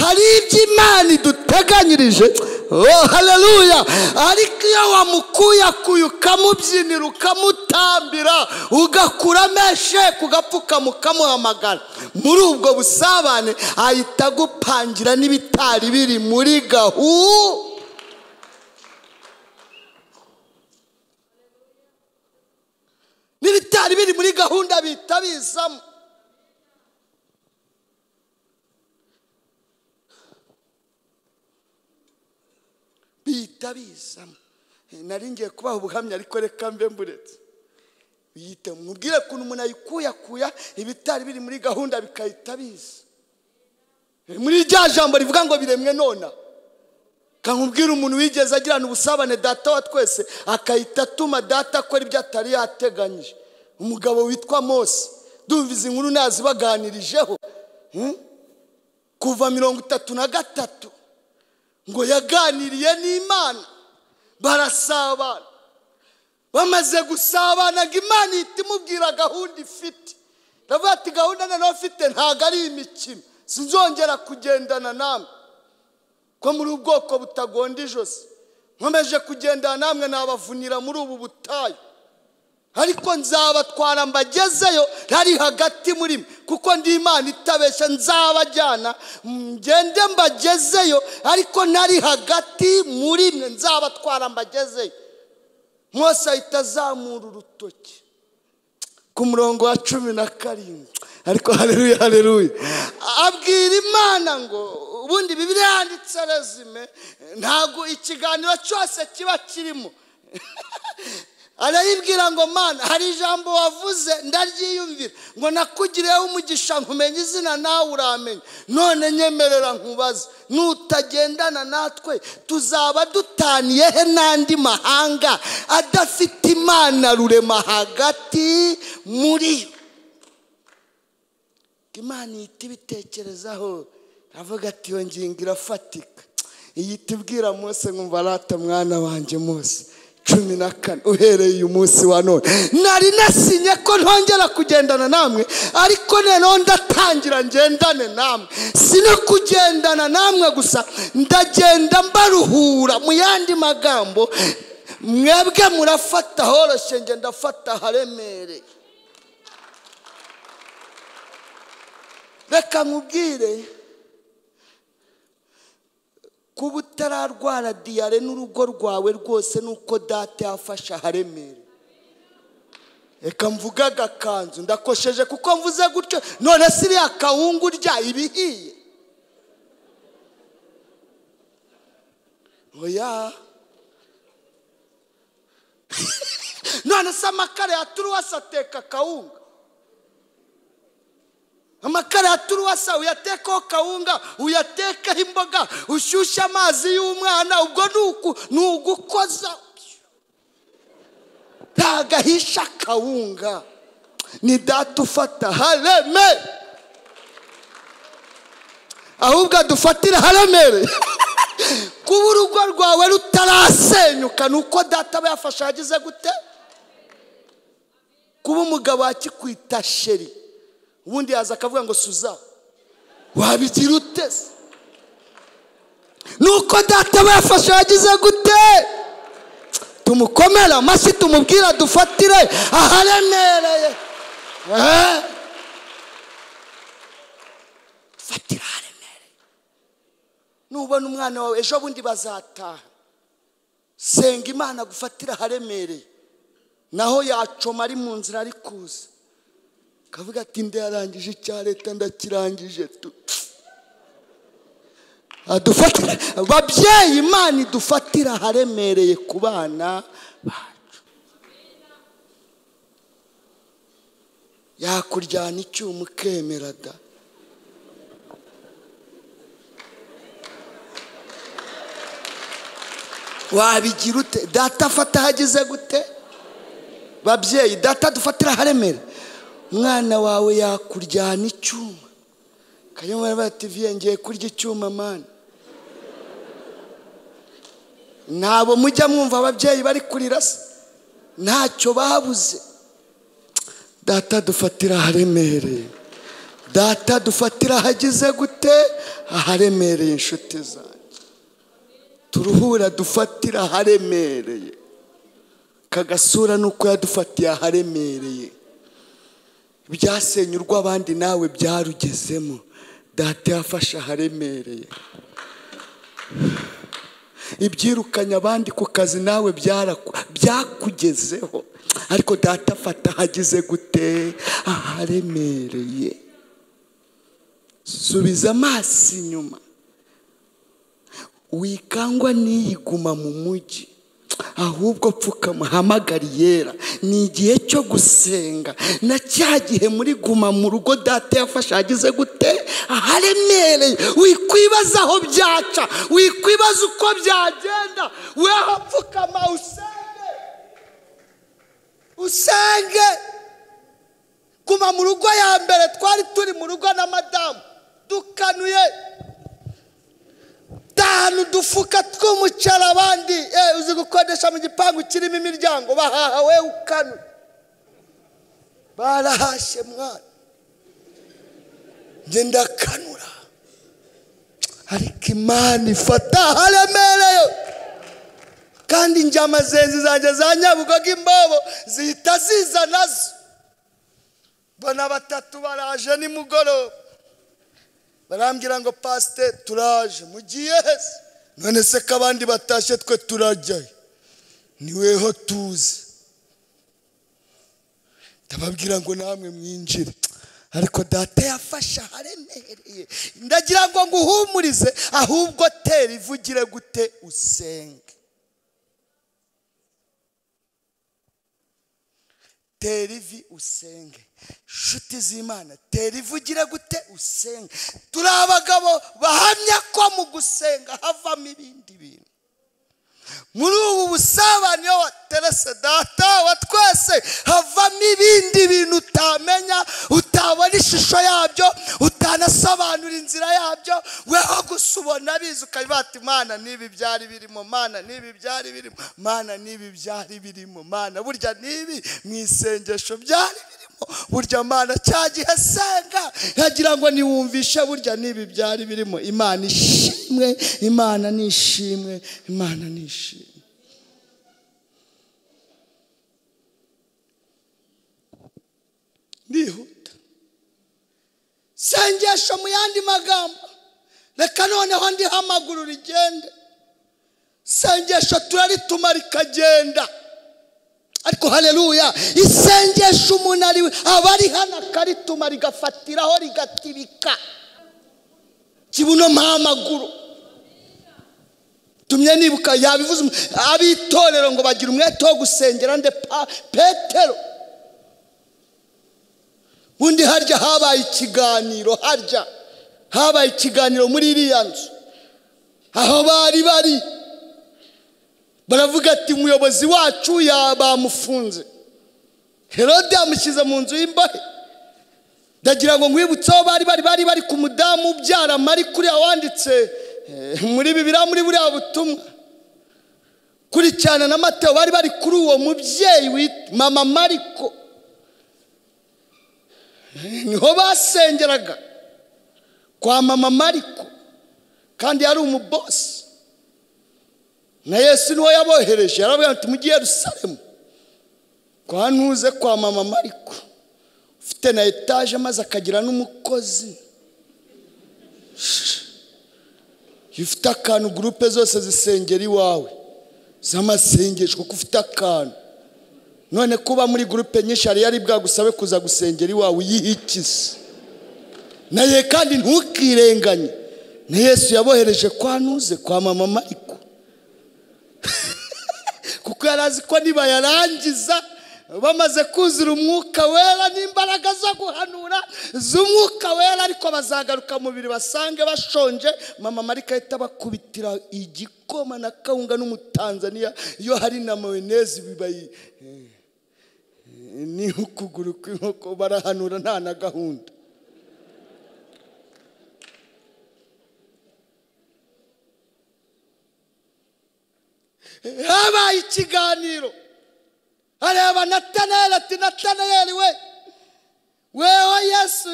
hari ibyo imana iduteganyirije oh haleluya ariko iyo wamukuyakuye ukamubyinira ukamutambira ugakura ameshe kugapfukama ukamuhamagara muri ubwo busabane ahita agupangira n'ibitari biri muri gahu n'ibitari biri muri gahunda bihita bizamo bihita bizamo nari ngiye kubaha ubuhamya ariko reka mbe mburetse bihita mubwire ukuntu umuntu ayikuyakuya ibitari biri muri gahunda bikahita biza muri rya jambo rivuga ngo biremwe nona kankubwira umuntu wigeze agirana ubusabane data wa twese akahita atuma data akora ibyo atari yateganyije umugabo witwa mose dumva izi nkuru nazi baganirijeho hmm? kuva mirongo itatu na gatatu ngo yaganiriye n'imana barasabana bamaze gusabana ngo imana ihita imubwira gahunda ifite ndavuga ati gahunda noneho afite ntabwo ari imikino sinzongera kugendana namwe ko muri ubwoko butagonda ijosi nkomeje kugendana namwe nabavunira muri ubu butayu ariko nzabatwara mbagezeyo ntari hagati muri mwe kuko ndi imana itabeshya nzabajyana ngende mbagezeyo ariko ntari hagati muri mwe nzabatwara mbagezeyo mwose ahita azamura urutoki ku murongo wa cumi na karindwi ariko hareruye hareruye abwira imana ngo ubundi bibiri yanditse rezime ntabwo ikiganiro cyose kiba kirimo arayibwira ngo mana hari ijambo wavuze ndaryiyumvira ngo nakugiriyeho umugisha nkumenya izina nawe uramenya none nyemerera nkubaze nutagendana natwe tuzaba dutaniye he n'andi mahanga adafite imana rurema hagati muri yo imana ihita ibitekerezaho avuga ati iyo ngingo irafatika iyi tubwira munsi nkumva arata mwana wanjye munsi cumi na kane uhereye uyu munsi wa none nari nasinye ko ntongera kugendana namwe ariko noneho ndatangira ngendane namwe si no kugendana namwe gusa ndagenda mbaruhura mu yandi magambo mwebwe murafata horoshye ngenda ndafata haremereye reka nkubwire kuba utararwara diyare n'urugo rwawe rwose nuko data yafashe aharemere reka mvuge agakanzu ndakosheje kuko mvuze gutyo none siriya kawunga urya ibihiye oya none se amakara ya turuwasi ateka kawunga amakara ya turuwasa uyatekaho kawunga uyatekaho imboga ushyushye amazi y'umwana ubwo ni ugukoza ntabwo ahisha kawunga ni data ufata hareme ahubwo adufatira haremere kuba urugo rwawe rutarasenyuka ni uko data aba yafashe agize gute kuba umugabo akikwita sheri ubundi yaza akavuga ngo suza wabigira uteze nuko data bafashe yagize gute tumukomere amashyi tumubwira dufatire aharemereye dufatire aharemereye nubona umwana wawe ejo bundi bazataha senga imana gufatira aharemereye naho yacoma ari mu nzira ari kuza kavuga ati yarangije icya leta ndakirangije tu adufatira babyeyi imana idufatira aharemereye ku bana bacu yakuryana icyuma ukemera da wabigira ute data afata ahageze gute babyeyi data dufatira aharemera umwana wawe yakuryana icyuma kanyamara bativiye ngiye kurya icyuma mani ntabo mujya mwumva ababyeyi bari kurira se ntacyo babuze data dufatira aharemereye data dufatira hagize gute aharemereye inshuti zanjye turuhura dufatira aharemereye kagasura nuko yadufatiye aharemereye ibyasenye urw'abandi nawe byarugezemo data yafashe aharemereye ibyirukanye abandi ku kazi nawe byaraku- byakugezeho ariko data afata hagize gute aharemereye subiza amaso inyuma wikangwa n'iyiguma mu mujyi ahubwo pfukama hamagara iyera ni igihe cyo gusenga na cya gihe muri guma mu rugo data yafashe hagize gute aharemereye wikwibaza aho byaca wikwibaza uko byagenda weho pfukama usenge usenge guma mu rugo ya mbere twari turi mu rugo na madamu dukanuye tanu dufuka tw'umuceri abandi eh, uzi gukodesha mu gipangu kirimo imiryango bahaha we ukanu barahashe mwana njye ndakanura ariko imana ifata haremereye kandi njye amazenzi zanjye za nyabugogo imbobo zihita ziza nazo mbona batatu baraje nimugoroba barambwira ngo pasite turaje mugiye hese none se ko abandi batashye twe turajyayo niweho tuze ndababwira ngo namwe mwinjire ariko data yafashe aharemereye ndagira ngo nguhumurize ahubwo tera ivugire gute usenge tera ivi usenge inshuti z'imana tera ivi ugira gute usenge turi abagabo bahamya ko mu gusenga havamo ibindi bintu muri ubu busabane iyo waterese data wa twese havamo ibindi bintu utamenya utabona ishusho yabyo utanasobanura inzira yabyo weho gusa ubona bizi ukabiba ati mana n'ibi byari birimo mana n'ibi byari birimo mana n'ibi byari birimo mana burya n'ibi mu isengesho byari birimo burya mana cya gihe asenga nkagira ngo niwumvishe burya n'ibi byari birimo imana ishimwe imana ni ishimwe imana ni ishimwe ndihuta sengesho mu yandi magambo reka noneho ndiho amaguru rigende sengesho turaritumara rikagenda ariko hareruya isengesho umuntu ari aba ari hano akarituma rigafatiraho rigatibika kibuno mpamaguru tumye nibuka yabivuze umu- ab'itorero ngo bagira umwete wo gusengera nde pa petero ubundi harya habaye ikiganiro harya habaye ikiganiro muri iriya nzu aho bari bari baravuga ati umuyobozi wacu ya- bamufunze herode yamushyize mu nzu y'imbohe ndagira ngo nkwibutseho bari bari bari bari ku mudamu ubyara mari kuriya wanditse eh, muri bibiriya muri buriya butumwa kurikirana na mateo bari bari kuri uwo mubyeyi wit- mama mariko Eh, niho basengeraga kwa mama mariko kandi yari umubosi na yesu niwe yabohereje yarabwira ati mujye i yerusalemu kwa ntuze kwa mama mariko ufite na etaje maze akagira n'umukozi iyo ufite akantu gurupe zose zisengera iwawe z'amasengesho kuko ufite akantu none kuba muri gurupe nyinshi hari yari bwagusabe kuza gusengera iwawe uyihikize naye kandi ntukirenganye na yesu yabohereje kwa ntuze kwa mama mariko kuko yari azi ko nibayarangiza bamaze kuzura umwuka wera n'imbaraga zo guhanura z'umwuka wera ariko bazagaruka mu mubiri basange bashonje mama marika ahita bakubitira igikoma na kawunga n'umutanzaniya iyo hari na mayoneze bibayi eh, eh, ni ukuguru kw'inkoko barahanura nta na gahunda habaye ikiganiro areba natanayeli ati natanayeli we wewe yesu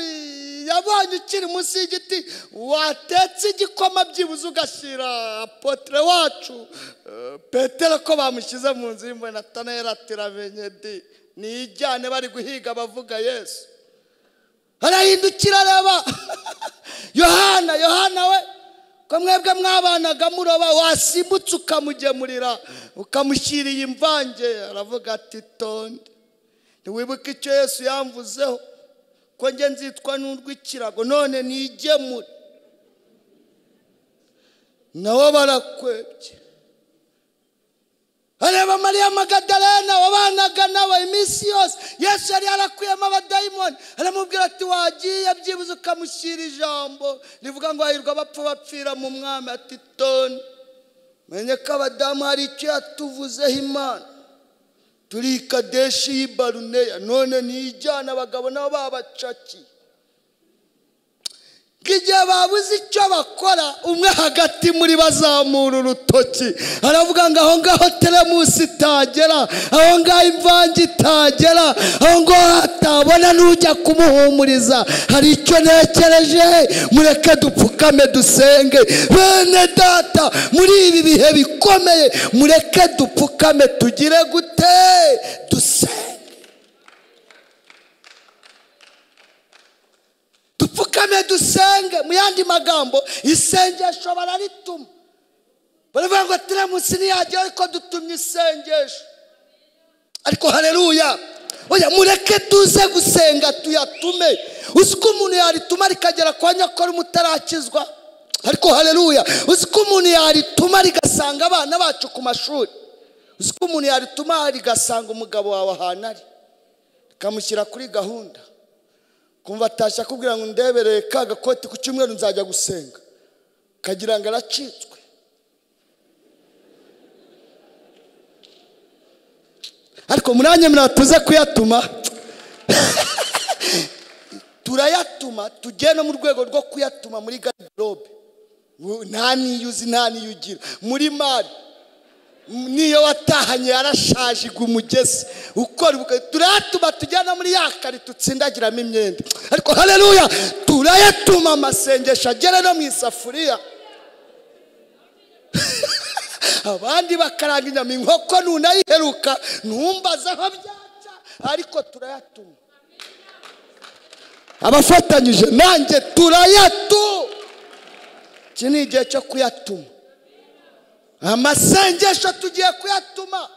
yabonye ukiri munsi y'igiti watetse igikoma byibuze ugashira apotre wacu eh, petero ko bamushyize mu nzu y'imbonatanera tiramenye di niyijyane bari guhiga abavuga yesu arahindukira areba yohana yohana we ko mwebwe mwabanaga muroba wasimbutse ukamugemurira ukamushyira iyi mvange aravuga ati tonde ntiwibuke icyo yesu yamvuzeho ko njye nzitwa n'urw'ikirago none nigemure nabo barakwebye areba mariya magadarena wabanaga nawe iminsi yose yesu yari yarakuyemo abadayimoni aramubwira ati wagiye byibuze ukamushyira ijambo rivuga ngo hahirwa abapfa bapfira mu mwami ati toni menye ko abadamu hari icyo yatuvuzeho imana turi i kadeshi y'i baruneya none ntiyijyana abagabo nabo babacakiye igihe babuze icyo bakora umwe hagati muri bazamura urutoki aravuga ngo aho ngaho teremusi itagera aho ngaho imvange itagera aho ngaho hatabona n'ujya kumuhumuriza hari icyo nekereje mureke dupfukame dusenge bene data muri ibi bihe bikomeye mureke dupfukame tugire gute dusenge dupfukame dusenge mu yandi magambo isengesho bararituma baravuga ngo tiramusi ntiyagera ariko dutumye isengesho ariko hareruya oya mureke tuze gusenga tuyatume uzi ko umuntu yarituma rikagera kwa nyakora umutarakizwa ariko hareruya uzi ko umuntu yarituma rigasanga abana bacu ku mashuri uzi ko umuntu yarituma rigasanga umugabo wawe ahantu ari rikamushyira kuri gahunda kumva atashya akubwira ngo ndebereye ka gakoti ku cyumweru nzajya gusenga kagira ngo aracitswe ariko murange muratuze kuyatuma turayatuma tugiye no mu rwego rwo kuyatuma muri garderobe nta niyo uzi nta niyo ugira muri mari niyo watahanye yarashaje igwa umugezi ukora ubukwe turayatuma tujyana muri ya karito utsindagiramo imyenda ariko hareruya turayatuma amasengesho agere no mu isafuriya abandi bakaranga inyama inkoko nunayiheruka ntumbaze aho byaca ariko turayatuma abafatanyije nanjye turayatuma iki ni igihe cyo kuyatuma amasengesho tugiye kuyatuma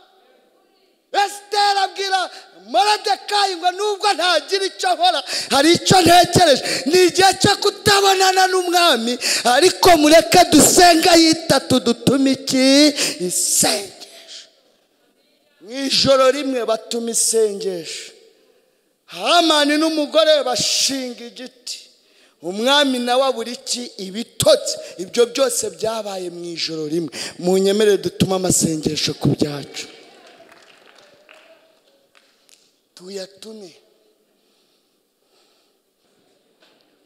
esiteri abwira morodekayi ngo nubwo ntagira icyo nkora hari icyo ntekereje ni igihe cyo kutabonana n'umwami ariko mureke dusenga yitatu dutume iki isengesho mu ijoro rimwe batuma isengesho hamani n'umugore bashinga igiti umwami nawe abura iki ibitotsi ibyo byose byabaye mu ijoro rimwe mu nyemere dutuma amasengesho ku byacu tuyatume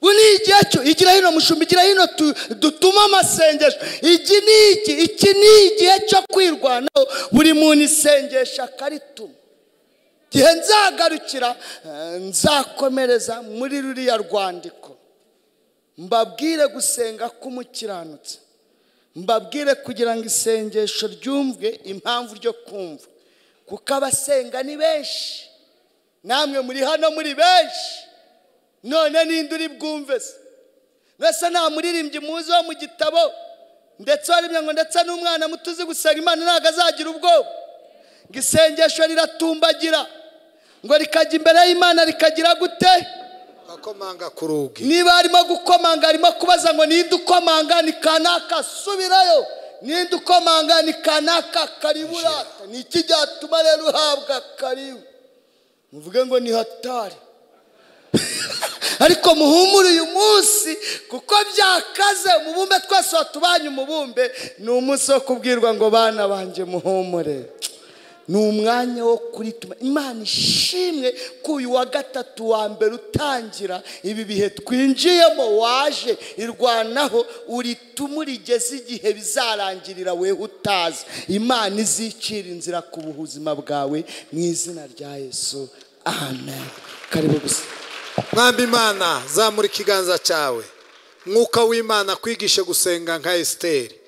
ubu ni igihe cyo igira hino mushumbi igira hino dutuma amasengesho iki ni iki iki ni igihe cyo kwirwanaho buri muntu isengesha akarituma igihe nzagarukira eh, nzakomereza muri ruriya rwandiko mbabwire gusenga k'umukiranutsi mbabwire kugira ngo isengesho ryumvwe impamvu ryo kumva kuko abasenga ni benshi namwe muri hano muri benshi none ninde uri bwumve se mbese nta muririmbyi muzi wo mu gitabo ndetse warimye ngo ndetse n'umwana muto uzi gusenga imana ntabwo azagira ubwoba ngo isengesho riratumbagira ngo rikajya imbere y'imana rikagira gute akomanga ku rugi niba arimo gukomanga arimo kubaza ngo ninde ukomanga ni kanaka subirayo ninde ukomanga ni kanaka karibu urata ni iki cyatuma rero uhabwa karibu muvuge ngo ni hatari ariko muhumure uyu munsi kuko byakaze umubumbe twese watubanye umubumbe ni umunsi wo kubwirwa ngo bana banjye muhumure ni umwanya wo kurituma imana ishimwe ko uyu wa gatatu wa mbere utangira ibi bihe twinjiyemo waje irwanaho uritume urigeze igihe bizarangirira wewe utazi imana izicira inzira ku buzima bwawe mu izina rya yesu amen karibu gusa mwamba imana zamura ikiganza cyawe mwuka w'imana kwigishe gusenga nka esiteri